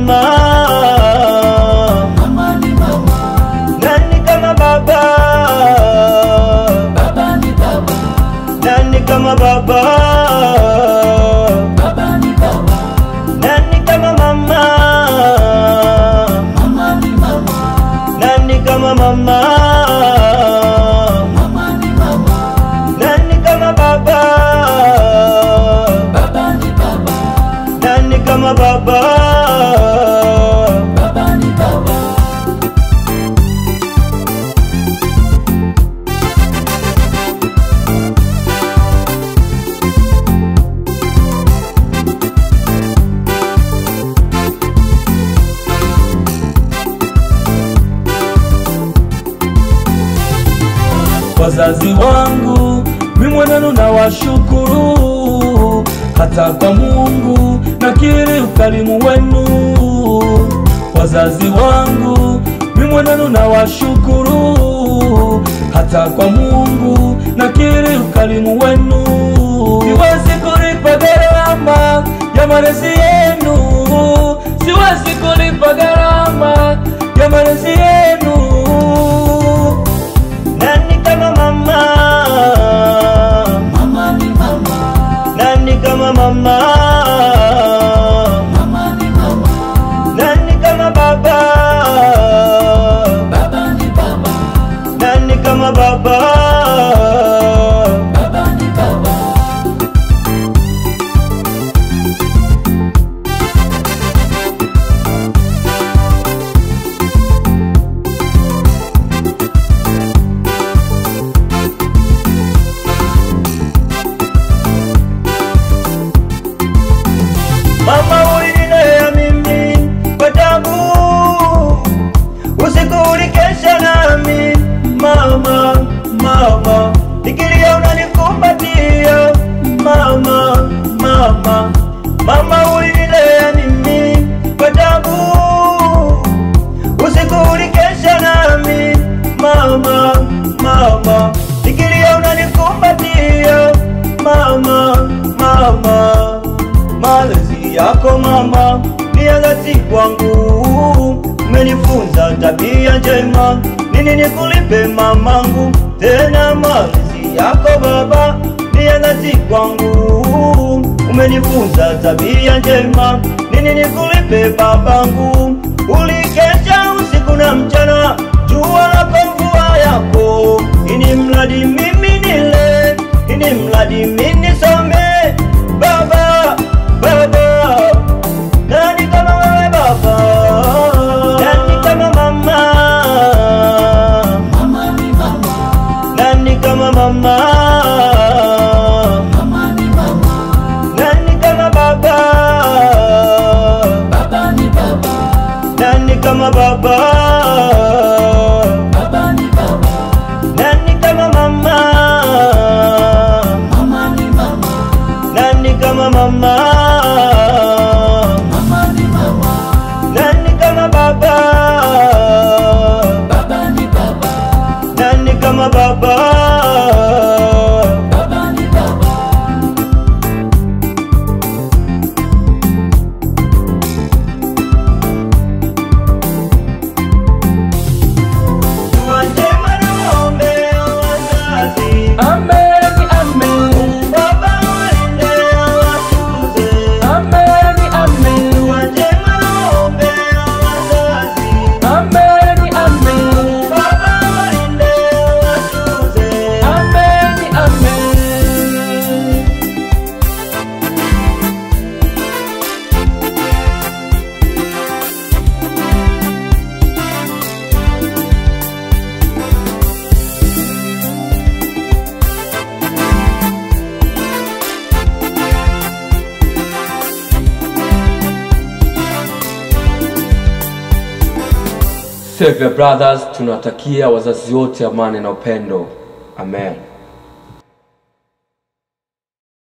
mama? Mama ni mama, Nani kama baba? baba ni baba, Nani kama baba? baba ni baba, Nani kama mama? mama ni mama, Nani kama mama? mama ni mama, Nani kama baba? baba ni baba, Nani kama baba? baba ni baba. wazazi wangu mimi mwenenu na washukuru hata kwa Mungu nakiri ukarimu wenu wazazi wangu mimi mwenenu na washukuru hata kwa Mungu nakiri ukarimu wenu siwezi kulipa gharama ya malezi yenu siwezi kulipa gharama ya malezi yenu Nani kama mama? Mama ni mama, Nani kama mama? mama ni mama, Nani kama baba? baba ni baba, Nani kama baba? baba ni baba. Mama ulinilea mimi kwa tabu, usiku ulikesha nami mama, mama, nikilia unanikumbatia mama, mama, mama ulinilea mimi kwa tabu, usiku ulikesha nami mama, mama, nikilia unanikumbatia mama, mama malezi yako mama ni ya dhati kwangu, umenifunza tabia njema, nini nikulipe mamangu? Tena malezi yako baba ni ya dhati kwangu, umenifunza tabia njema, nini nikulipe babangu? Ulikesha usiku na mchana, jua lako mvua yako, ini mradi mimi nile, ini mradi mimi nisome baba baba nani kama wewe baba nani kama mama Mama ni mama, nani kama mama mama ni mama, nani kama baba baba ni baba, nani kama baba baba ni baba, nani kama mama mama ni mama, nani kama mama mama ni mama, nani kama baba baba ni baba, nani kama baba baba ni baba. Dua njema nawaombea wazazi, Amen, amen, Baba walinde watunze. amen, amen, Dua njema nawaombea wazazi, amen, amen, Baba walinde watunze. amen, amen. Savior Brothers tunawatakia wazazi wote amani na upendo. Amen.